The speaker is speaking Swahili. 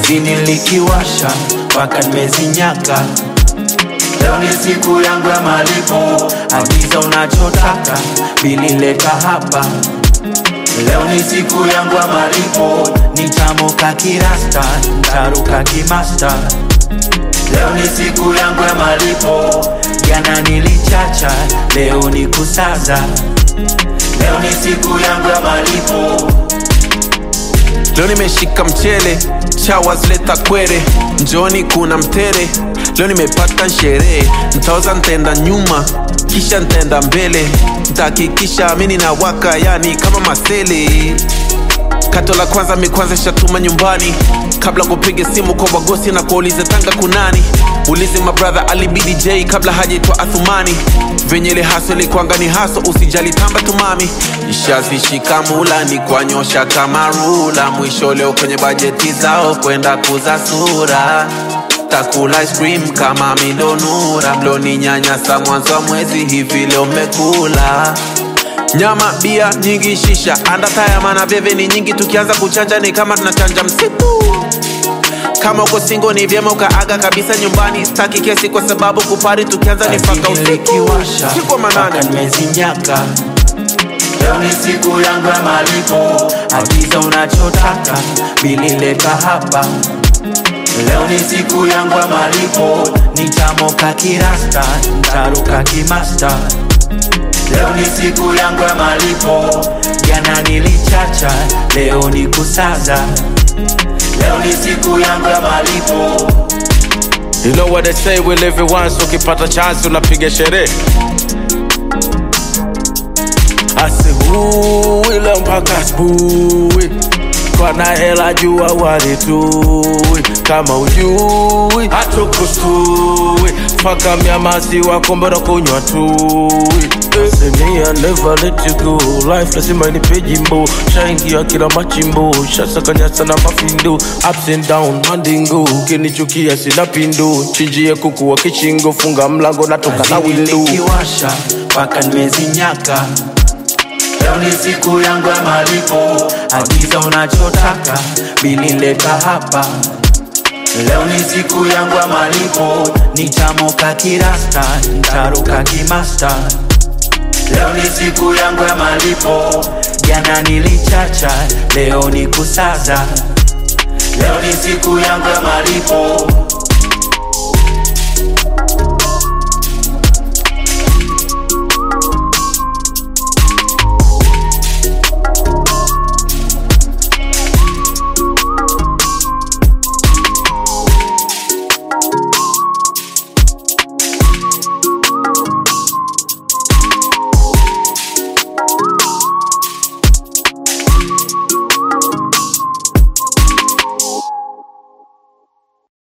kazini likiwasha mpaka nimezinyaka. Leo ni siku yangu ya malipo, agiza unachotaka, bili leta hapa. Leo ni siku yangu ya malipo, nitamoka kirasta, ntaruka kimasta. Leo ni siku yangu ya malipo, jana nilichacha, leo ni kusaza. Leo ni siku yangu ya malipo. Leo nimeshika mchele, showers leta kwere, njoni kuna mtere. Leo nimepata sherehe, ntaoza ntenda nyuma, kisha ntenda mbele, ntahakikisha mini na waka, yani kama masele. Kato la kwanza mi kwanza shatuma nyumbani, kabla kupige simu kwa wagosi na kuulize Tanga kunani. Ulize mabrother Ali BDJ kabla hajaitwa Athumani. Venye ile haso likwanga ni haso, usijali tamba tumami. Ishazishika mula ni kwanyosha kama rula, mwisho leo kwenye bajeti zao kwenda kuza sura takula ice cream kama milonura mloni nyanyasa mwanzo wa mwezi hivi leo mmekula nyama bia nyingi shisha andataya mana veve ni nyingi tukianza kuchanja ni kama tunachanja msitu kama uko singo ni vyema ukaaga kabisa nyumbani staki kesi kwa sababu kupari tukianza ni paka Kazini usiku likiwasha siku wa mpaka manane nimezinyaka. Leo ni siku yangu ya malipo, agiza unachotaka, bili leta hapa. Leo ni siku yangu ya malipo, nitamoka kirasta, ntaruka kimasta. Leo ni siku yangu ya malipo, jana nilichacha, leo ni kusaza. Leo ni siku yangu ya malipo. You know what they say, we live it once, ukipata chance unapiga sherehe. Asihui leo mpaka asubuhi, kwana hela jua walitui, kama ujui hatukustui, faka mnyamasi wako mbona kunywa tui Say me, I never let you go Life lazima inipe jimbo Shaingia kila machimbo Shasakanyasa na mafindo Ups and down, mandingo Ukinichukia sina pindo Chinjie kuku wa kichingo Funga mlango natoka na Kazini window likiwasha mpaka nimezinyaka. Leo ni siku yangu ya malipo, agiza unachotaka, bili leta hapa. Leo ni siku yangu ya malipo, nitamoka kirasta, ntaruka kimasta. Leo ni siku yangu ya malipo, jana nilichacha, leo ni kusaza. Leo ni siku yangu ya malipo.